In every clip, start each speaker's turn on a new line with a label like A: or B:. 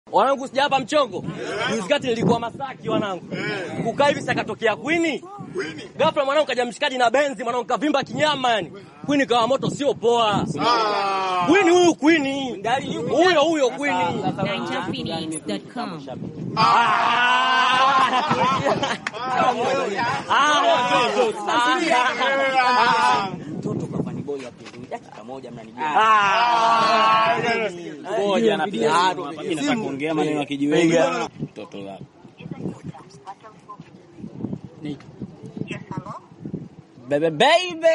A: Wanangu sijapa mchongo. Juzi kati nilikuwa Masaki wanangu. Kukaa hivi sakatokea Queen. Ghafla mwanangu kaja mshikaji na benzi mwanangu kavimba kinyama yani. Queen kawa moto sio poa. Queen huyu Queen. Huyo huyo Queen.
B: NinjaPhoenix.com.
A: Mtoto kafani boy hapo dakika moja mnanijua.
C: Ngoja napiga simu hapa. Mimi nataka kuongea maneno ya kijiweni. Mtoto wako. Bebe baby.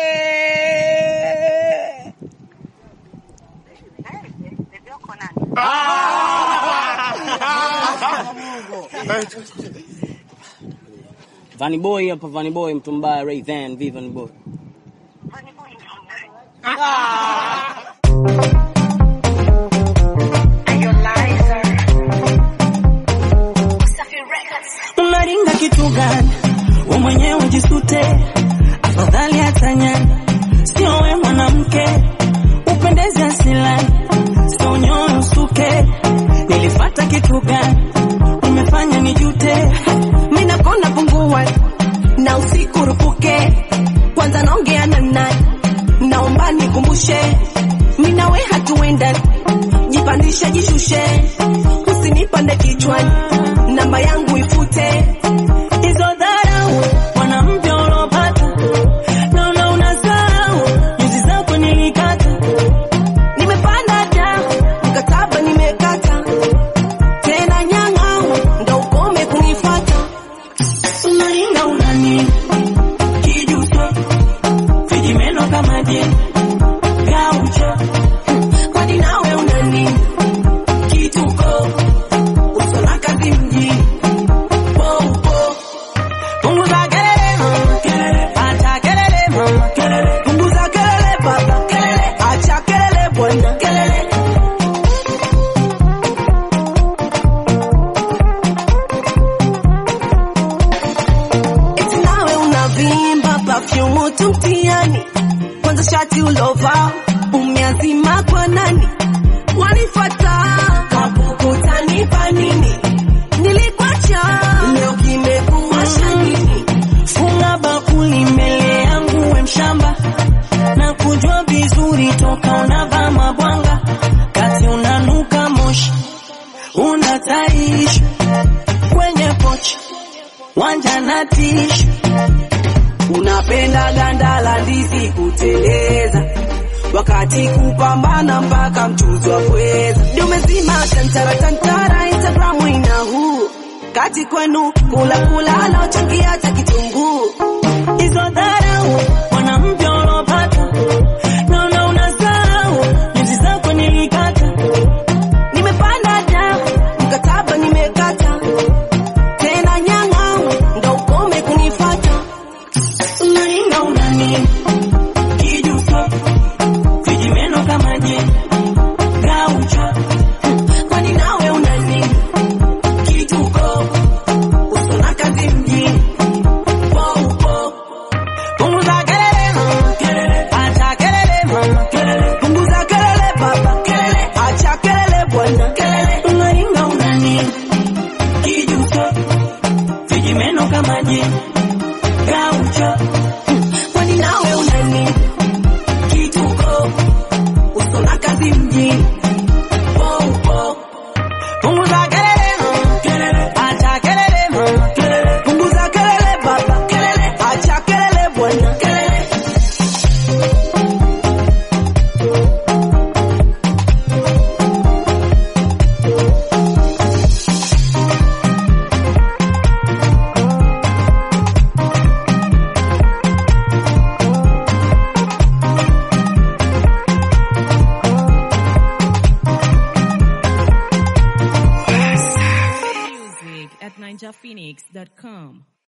C: Vani boy hapa Vani boy mtu mbaya Ray Van Vivan boy.
D: Unaringa kitu gani? We mwenyewe jisute, afadhali hata nyani. Sio we mwanamke, upendeze asilani, sio nyoyo usuke. Nilifata kitu gani? Umefanya nijute,
E: Mimi nakona pungua na usiku rupuke, kwanza naongea na nani, naomba nikumbushe, mimi nawe hatuenda, jipandishe jishushe, usinipande kichwani, namba yangu ifute,
D: hizo dharau mwanamke ulopata, naona unasahau nyuzi zako nilikata.
E: nimepanda da mkataba nimekata, tena nyang'au ndo ukome kunifata.
D: Unaringa unani kijuso vijimeno kama je gaucho
E: kwani nawe unani kituko usona kazi mjini poupo
D: punguza kelele mama kelele acha kelele mama kelele
E: punguza kelele baba kelele acha kelele bwana kelele eti nawe unavimba perfume tu mtiani kwanza shati ulova umeazima kwa nani wanifata kabukutanipa nini nilikwacha leo kimekuwasha nini
D: funga bakuli mbele yangu we mshamba na kujua vizuri toka unavaa mabwanga kati unanuka moshi unataishi kwenye pochi wanja na tishu
E: unapenda ganda la ndizi kuteleza wakati kupambana mpaka mchuzi wa pweza dumezima tantara tantara instagramu ina huu kati kwenu kula kula anaochangia hata kitunguu
D: hizo dharau mwanamke ulopata naona unasahau nyuzi zako nilikata
E: nimepanda da mkataba nimekata tena nyang'au ndo ukome kunifata
D: unaringa unani kijuso vijimeno kama je gaucho
E: kwani nawe unani kituko usona kazi mjini poupo
D: punguza kelele mama kelele acha kelele mama kelele
E: punguza kelele baba kelele acha kelele bwana kelele
D: unaringa unani kijuso vijimeno kama je gaucho
E: kwani nawe unani kituko usona kazi mjini poupo
D: punguza kelele mama kelele acha kelele mama kelele
E: punguza kelele baba kelele acha kelele bwana kelele
B: Music at NinjaPhoenix.com.